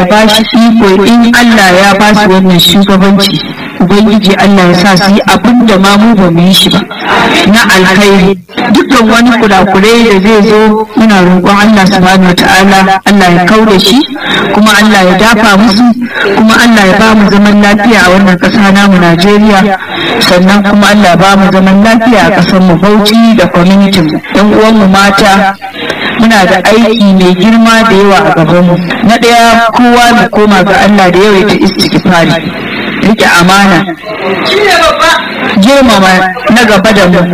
ba shi iko in Allah ya ba su wannan shugabanci ubangiji Allah ya sa su yi abin da ma mu ba mu yi shi ba na alkhairi dukkan wani kurakurai da zai zo muna roƙon Allah subhanahu wataala Allah ya kauda shi kuma Allah ya dafa musu kuma Allah ya ba mu zaman lafiya a wannan ƙasa namu Najeriya sannan kuma Allah ya ba mu zaman lafiya a ƙasar mu Bauchi da community mu ɗan uwan mu mata muna da aiki mai girma da yawa a gaban mu na ɗaya kowa mu koma ga Allah da yawaita istighfari rike amana girmama na gaba da mu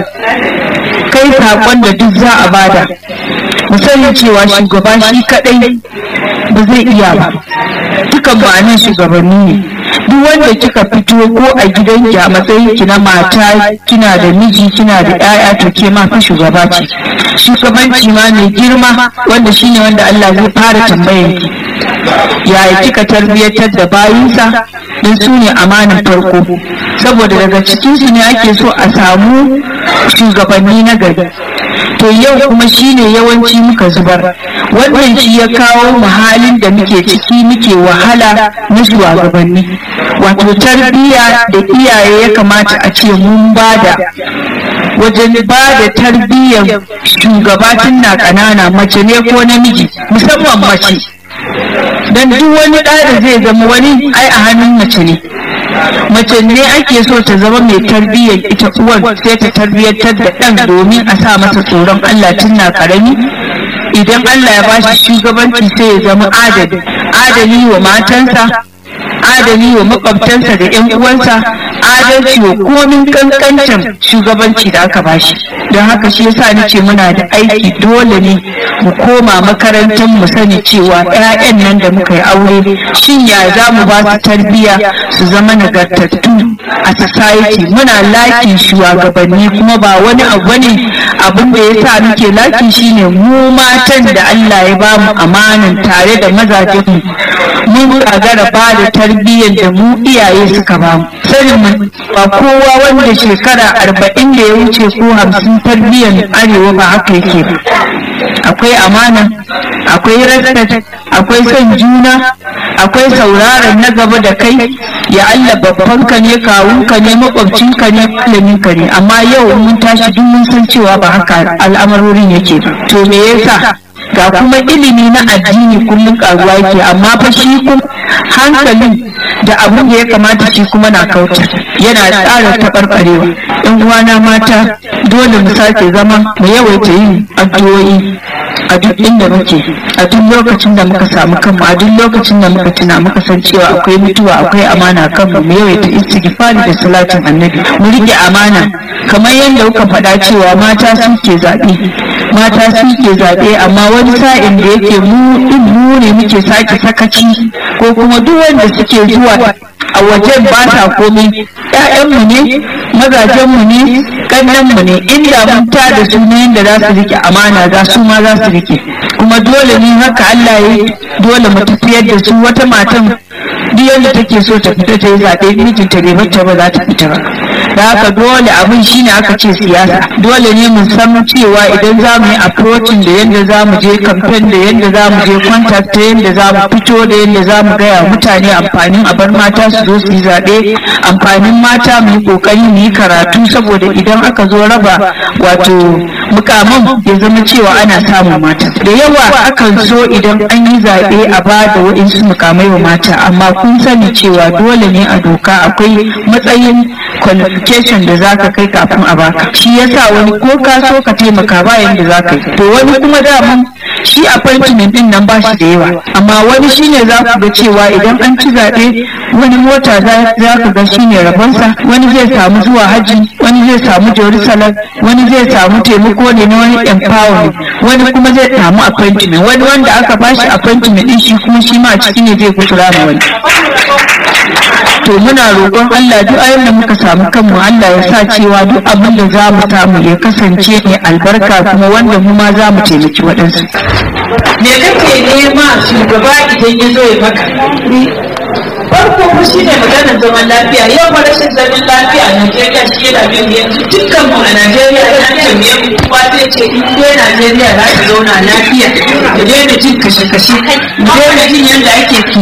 kai saƙon da duk za a bada mu sani cewa shugaba shi kadai ba zai iya ba dukan ma'anin shugabanni ne duk wanda kika fito ko a gidanki a matsayin ki na mata kina da miji kina da 'ya'ya to ke ma fa shugaba ce shugabanci ma mai girma wanda shine wanda Allah zai fara tambayar ki yaya kika tarbiyyatar da bayinsa don su ne amanin farko saboda daga cikinsu ne ake so a samu shugabanni na gari to yau kuma shine yawanci muka zubar wannan shi ya kawo mu halin da muke ciki muke wahala na shugabanni wato tarbiyya da iyaye ya kamata a ce mun bada wajen ba da tarbiyyar shugabatin na ƙanana mace ne ko namiji musamman mace don duk wani ɗa da zai zama wani ai a hannun mace ne mace ne ake so ta zama mai tarbiyyar ita uwar sai ta tarbiyyantar da ɗan domin a sa masa tsoron Allah tun na ƙarami idan Allah ya bashi shugabanci sai ya zama adali adali wa matansa adali wa makwabtansa da 'yan uwansa adalci wa komin kankancin shugabanci da aka bashi don haka shi yasa nace muna da aiki dole ne mu koma makarantar mu sani cewa 'ya'yan nan da muka yi aure shin ya za mu ba su tarbiyya su zama nagartattu a society muna lakin shugabanni kuma ba wani abu ne abin da yasa muke laki shine mu matan da Allah ya ba mu amanan tare da mazajen mu mun gagara ba da tarbiyyar da mu iyaye suka ba mu sanin mu ba kowa wanda shekara arba'in da ya wuce ko hamsin tarbiyyar arewa ba haka yake ba akwai amana akwai respect akwai son juna akwai sauraron na gaba da kai ya Allah babban ka ne kawun ka ne makwabcin ka ne malamin ka ne amma yau mun tashi duk mun san cewa ba haka al'amarorin yake ba to me yasa ga kuma ilimi na addini kullum karuwa yake amma fa shi kuma hankalin da abin da ya kamata shi kuma na kauta yana tsara taɓarɓarewa yan uwana mata dole mu sake zama mu yawaita yin addu'o'i a duk inda muke a duk lokacin da muka samu kanmu a duk lokacin da muka tuna muka san cewa akwai mutuwa akwai amana kanmu mu yawaita istighfari da salatin annabi mu rike amana kamar yadda kuka faɗa cewa mata suke zaɓe mata suke zaɓe amma wani sa'in da yake mu din mu ne muke sake sakaci ko kuma duk wanda suke zuwa a wajen ba sa komai ƴaƴanmu ne mazajenmu ne ƙannenmu ne inda mun ta da su ne yadda za su rike amana za su ma za su rike kuma dole ne haka Allah ya dole mu tafiyar da su wata matan duk yadda take so ta fita ta yi zaɓe mijinta bai bata ba za ta fita ba da haka dole abin shine aka ce siyasa dole ne mu san cewa idan za mu yi approaching da yadda za mu je campaign da yadda za mu je contact da yadda za mu fito da yadda za mu gaya mutane amfanin a bar mata su zo su yi zaɓe amfanin mata mu yi ƙoƙari mu yi karatu saboda idan aka zo raba wato mukaman ya zama cewa ana samun mata da yawa akan so idan an yi zaɓe a ba da waɗansu mukamai wa mata amma kun sani cewa dole ne a doka akwai matsayin qualification da za ka kai kafin a baka shi yasa wani ko ka so ka taimaka bayan da za ka yi to wani kuma daman shi appointment din nan ba shi da yawa amma wani shine za ku ga cewa idan an ci zaɓe wani mota za ka ga shine rabonsa wani zai samu zuwa hajji wani zai samu jerusalem wani zai samu taimako ne na wani empowerment wani kuma zai samu appointment wani wanda aka bashi appointment din shi kuma shi ma a ciki ne zai kusura ma wani to muna roƙon Allah duk ayin da muka samu kanmu Allah ya sa cewa duk abin da za mu samu ya kasance ne albarka kuma wanda mu ma za mu taimaki waɗansu. Me kake nema shugaba idan ya zo ya maka? farko ko shi ne maganar zaman lafiya yau fa rashin zaman lafiya a Najeriya shi yana bin yanzu dukkan mu a Najeriya ya tambaye mu kowa zai ce in dai Najeriya za ta zauna lafiya da daina jin kashe-kashe da daina jin yadda ake